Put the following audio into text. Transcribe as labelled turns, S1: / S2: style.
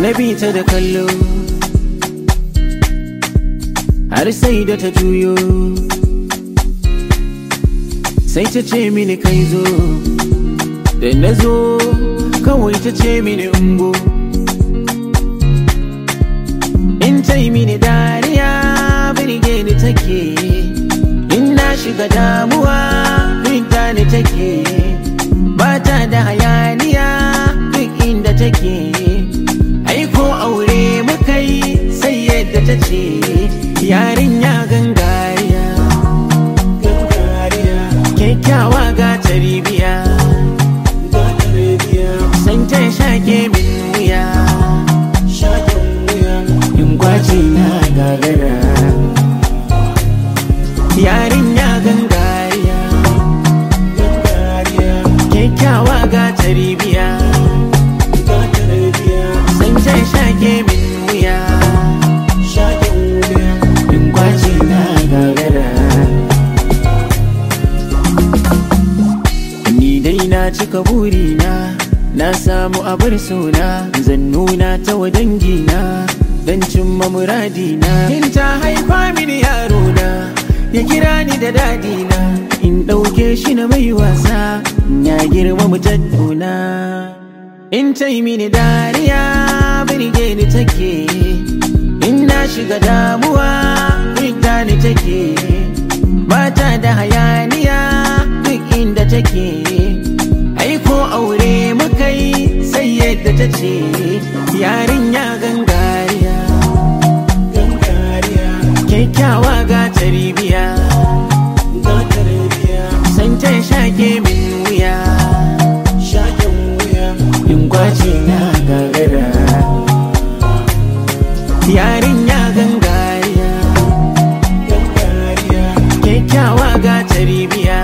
S1: na bi ta da kallo har sai da ta juyo sai ta ce mini kai zo da na zo kawai ta ce mini ungo in ta yi mini dariya birge ni take in na shiga damuwa binta ni take ba ta da hayaniya duk inda take aiko aure muka yi sai yadda ta ce yarinya gangariya kyakkyawa ga taribiya san ta shake min wuya in kwace na gagara yarinya gangariya kyakkyawa ga taribiya san ta shake min wuya in kwace na gagara Ni dai na cika burina Na samu abar sona Zan nuna ta wa dangina Dan cimma muradina In ta haifa mini yaro na Ya kira ni da dadina In ɗauke shi na mai wasa Ya girma mu tattuna In ta yi mini dariya Birge ni take In na shiga damuwa Birga ni take Bata da hayaniya duk inda take Aiko aure muka yi sai yadda ta ce Yarinya gangariya Kyakkyawa ga taribiya San ta shake min wuya In kwace na gagara Yarinya gangariya kyakkyawa ga taribiya